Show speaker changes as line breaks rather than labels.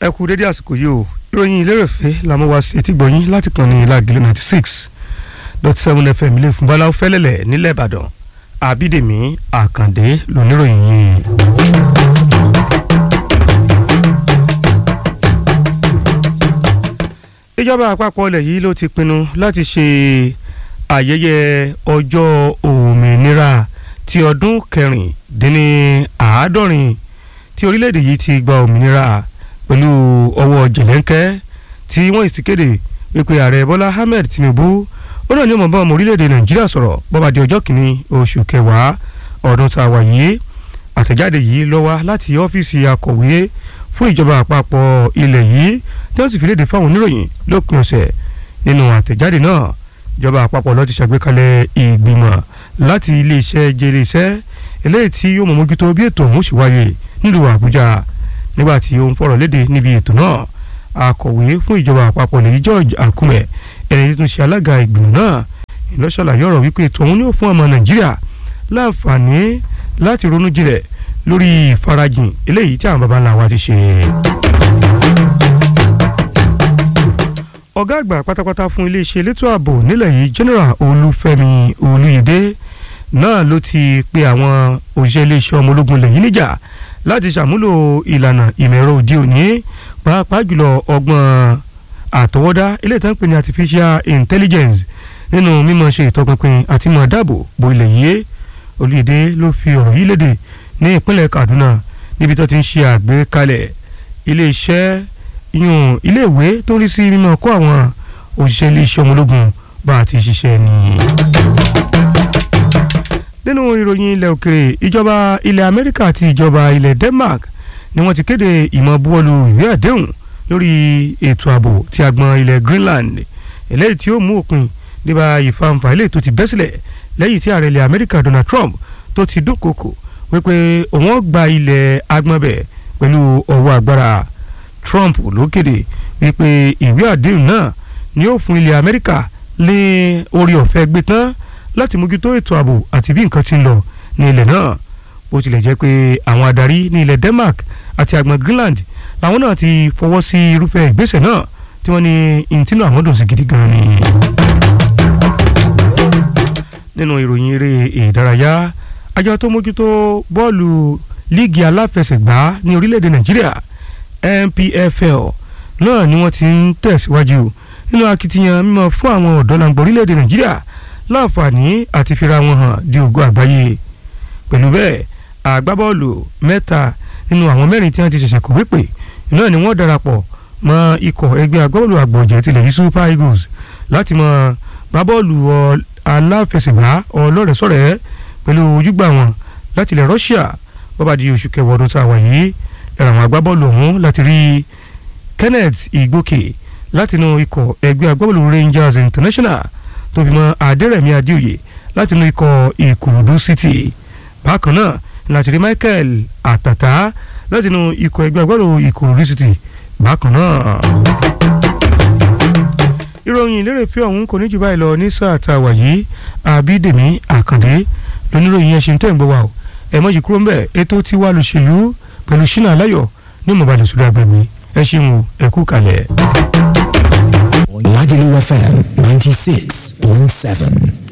ẹ kú dédé àsìkò yìí o ìròyìn ìlérèfé làmú wá sí etí gbọ̀nyìn láti kàn ní lágìlú ninety six dot seven fm ilé fún báláwo fẹ́lẹ́lẹ̀ nílẹ̀ ìbàdàn àbídèmí àkàndé lóníròyìn yìí. ìjọba àpapọ̀ ilẹ̀ yìí ló ti pinnu láti ṣe ayẹyẹ ọjọ́ òmìnira ti ọdún kẹrìndínláàádọ́rin tí orílẹ̀-èdè yìí ti gba òmìnira pẹ̀lú ọwọ́ jẹ̀lẹ́ńkẹ́ tí wọ́n sì kéde wípé ààrẹ bọ́lá ahmed tinubu ó náà ní ọmọ bá ọmọ orílẹ̀-èdè nàìjíríà sọ̀rọ̀ bọ́ba di ọjọ́ kìíní oṣù kẹwàá ọdún tá a wà yìí àtẹ̀jáde yìí ló wá láti ọ́fíìsì akọ̀wé fún ìjọba àpapọ̀ ilẹ̀ yìí tí wọ́n sì fi léde fáwọn oníròyìn lópin ọ̀sẹ̀ nínú àtẹ̀jáde náà ìjọba àpapọ̀ ló ti ṣàgbékalẹ̀ ìgbìmọ̀ láti iléeṣẹ́ jẹ́rẹ́ iṣẹ́ eléyìí tí yóò mọ̀ mójútó bí ètò òun ṣe wáyé nílùú àbújá nígbà tí ó ń fọ̀rọ̀ léde níbi ètò náà akọ̀wé fún ìjọba àpapọ̀ lèyí george akume ẹni tí tún ṣe alága ìgbìmọ̀ náà ìlọ́ṣàlàyé ọ̀rọ̀ wípé ètò òun yóò fún ọmọ nàìjíríà láǹfààní láti ronú jinlẹ̀ lórí ìfarajìn eléyìí tí àwọn baba ńlá wa ti ṣe. ọ̀gá àgbà pátápátá fún iléeṣẹ́ elétò ààbò nílẹ̀ yìí general olúfẹ́mi olúyẹdẹ náà ló ti pe àwọn òṣìṣẹ́ iléeṣẹ́ ọmọ ológun lẹ́yìn níjà láti ṣàmúlò ìlànà ìmọ̀ ẹ̀rọ òde òní pàápàá jùlọ ọgbọ́n àtọwọ́dá ilé ìtàn pè ní artificial intelligence nínú mímọ̀ ṣe ìtọpinpin àti mọ̀ dáàbò bo ilẹ̀ yìí olùyẹ̀dẹ ló fi ọ̀rọ̀ yìí léde ní ìpínlẹ̀ kaduna níbi tó ti ń ṣe àgbékalẹ̀ iléeṣẹ́ yún iléèwé tó ń rí sí mímọ̀ kó àwọn òṣìṣẹ́ iléeṣẹ́ ọmọ ológun bá a ti ṣiṣẹ́ ni nínú ìròyìn ilẹ̀ òkèrè ìjọba ilẹ̀ amẹ́ríkà àti ìjọba ilẹ̀ denmark ni wọ́n ti kéde ìmọ̀ buwọ́lu ìwé àdéhùn lórí ètò ààbò ti agbọn ilẹ̀ greenland eléyìí tí ó mú òpin nípa ìfàǹfà eléyìí tó ti bẹ́ sílẹ̀ lẹ́yìn tí ààrẹ ilẹ̀ amẹ́ríkà donald trump tó ti dúnkokò wípé òun ó gba ilẹ̀ agbọ̀nbẹ̀ pẹ̀lú ọwọ́ agbára trump ló kéde wípé ìwé àdéhùn náà ni ó fún ilẹ̀ amẹ́ríkà lé orí ọ̀fẹ́ gbé tán láti mójútó ètò ààbò àti bí nǹkan ti ń lọ ní ilẹ̀ náà bó tilẹ̀ jẹ́ pé àwọn adarí ní ilẹ̀ denmark àti àgbọn greenland làwọn náà ti fọwọ́ sí irúfẹ́ ìgbésẹ̀ náà tí wọ́n ní ìtínú àwọn dùn sí gidi gan ni. nínú ìròyìn eré ìdárayá àjọ tó mójútó bọ́ọ̀lù líìgì aláfẹsẹ̀gbá ní orílẹ̀-èdè nàìjíríà npfl náà ni wọ́n ti ń tẹ̀síwájú nínú akitiyan mímọ́ fún àwọn ọ̀dọ́langba orílẹ̀-èdè nàìjíríà láǹfààní àti fira wọn hàn di ògo àgbáyé pẹ̀lú bẹ́ẹ̀ àgbábọ́ọ̀lù mẹ́ta nínú àwọn mẹ́rin tí wọ́n ti ṣẹ̀ṣẹ̀ kọ̀wé pè náà ni wọ́n darapọ̀ mọ́ ikọ̀ ẹgbẹ́ agbábọ́ọ̀lù àgbọ̀jẹ̀ tilẹ̀ yìí super eagles láti mọ gbábọ́ọ̀lù aláfẹsẹ̀gbá ọlọ́rẹ̀sọ̀rẹ̀ pẹ̀lú ojúgbà wọn láti ilẹ̀ russia bọ́ba di oṣù kẹwàá ọdún tá a wà yìí ẹ̀rọ àwọn agbábọ́ọ̀lù ọ̀hún láti rí kenneth igbókè látinú ikọ̀ ẹgbẹ́ agbábọ́ọ̀lù rangers international tó fi mọ́ adẹ́rẹ̀mí adéoyè látinú ikọ̀ ìkòròdú city bákan náà láti rí michael àtàtà látinú ikọ̀ ẹgbẹ́ agbábọ́ọ̀lù ìkòròdú city bákan náà. ìròyìn ìlérèfé ọ̀hún kò ní jù báyìí lọ ní sáà tá a wà yìí àbídèmí àkàndé lóníròyìn yẹn ṣe ń tẹ̀ ń gbọ́ wa o ẹ̀ mọ́jì kúrò ń bẹ̀ ètò tí wàá lòṣèlú pẹ̀lú ṣínà aláyọ̀ ní mọ̀bàlẹ̀ sórí agbègbè ẹ ṣeun o ẹ kú kalẹ̀.
Lagelu FM 96.7.